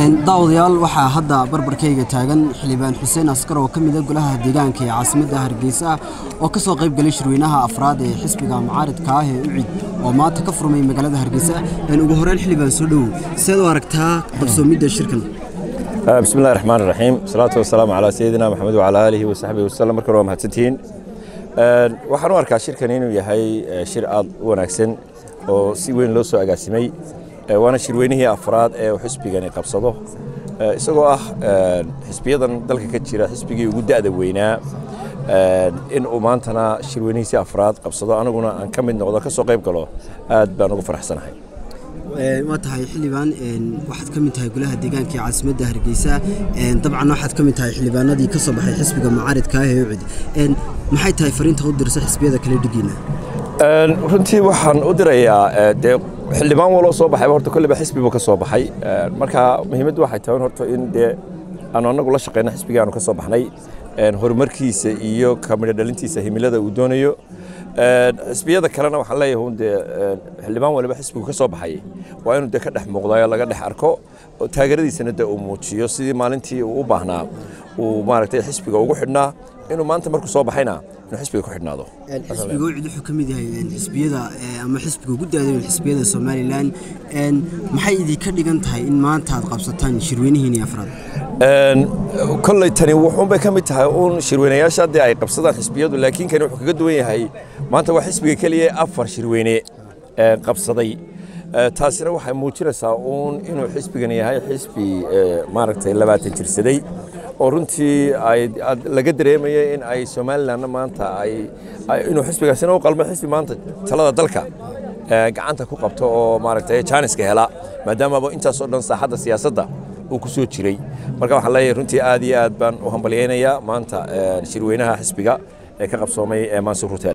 daawadayaal waxaa hadda barbarkayga taagan xildhibaan xuseen askar oo ka mida golaha deegaanka ee caasimadda hargeysa oo ka soo qayb galay shirweynaha afraad ee xisbiga mucaaridka ah ee ucid oo maanta ka furmay magaalada hargeysa ugu horeyn xildhibaan soo dhowow seed u aragtaa qabsoomidda shirkan بسم الله الرحمن الرحيم والصلاة والسلام على سيدنا محمد وعلى آله وصحبه وسلم marka waa mahadsantihiin waxaan u arkaa shirkan inuu yahay shir aad u wanaagsan oo si weyn loo soo agaasimay waana shirweynihii afraad ee uu xisbigani qabsado isagoo ah xisbiyadan dalka ka jira xisbigii ugu da'da weynaa in uu maantana shirweynihiisii afraad qabsado aniguna aan ka mid noqdo ka soo qayb galo aad baan ugu faraxsanahay waa tahay xildhibaan waxaad ka mid tahay golaha deegaanka ee caasimadda hargeysa dabcan waxaad ka mid tahay xildhibaanadii ka soo baxay xisbiga mucaaridka ah ee ucid maxay tahay fariinta u dirsa xisbiyada kale dhigiina runtii waxaan u dirayaa dee xildhibaan waloo soo baxayba horta kolleyba xisbi buu ka soo baxay marka muhiimaddu waxay tahay horta in dee aanu annagu la shaqeyno xisbigii aanu ka soo baxnay horumarkiisa iyo kamidho dhalintiisa himilada uu doonayo xisbiyada kalena waxaan leeyahay un dee xildhibaan waliba xisbigu ka soo baxay waa inuu dee ka dhex muuqdayo laga dhex arko taageeradiisana dee uu muujiyo sidii maalintii uu u baahnaa uu maaragtay xisbiga ugu xidhnaa inuu maanta markuu soo baxayna inuu xisbiga ku xidhnaado xisbiga ucid wuxuu ka mid yahay xisbiyada ama xisbiga ugu daadaweyn xisbiyada somalilan maxay idinka dhigan tahay in maanta aad qabsataan shirweynihiini afraad kolley tani wuxuunbay ka mid tahay uun shirweynayaasha haddii ay qabsadaan xisbiyadu laakiin kani wuxuu kaga duwan yahay maanta waa xisbiga keliya afar shirweyne qabsaday taasina waxay muujinaysaa uun inuu xisbigan yahay xisbi maaragtay labaatan jirsaday oo runtii ay laga dareemaya in ay somalilanna maanta ay inuu xisbigaasina u qalmo xisbi maanta talada dalka gacanta ku qabto oo maaragtay jaaniska hela maadaamaba intaasoo dhan saaxadda siyaasadda uu ku soo jiray marka waxaan leeyahay runtii aad iyo aad baan u hambalyaynayaa maanta shirweynaha xisbiga ee ka qabsoomay mansuur hotel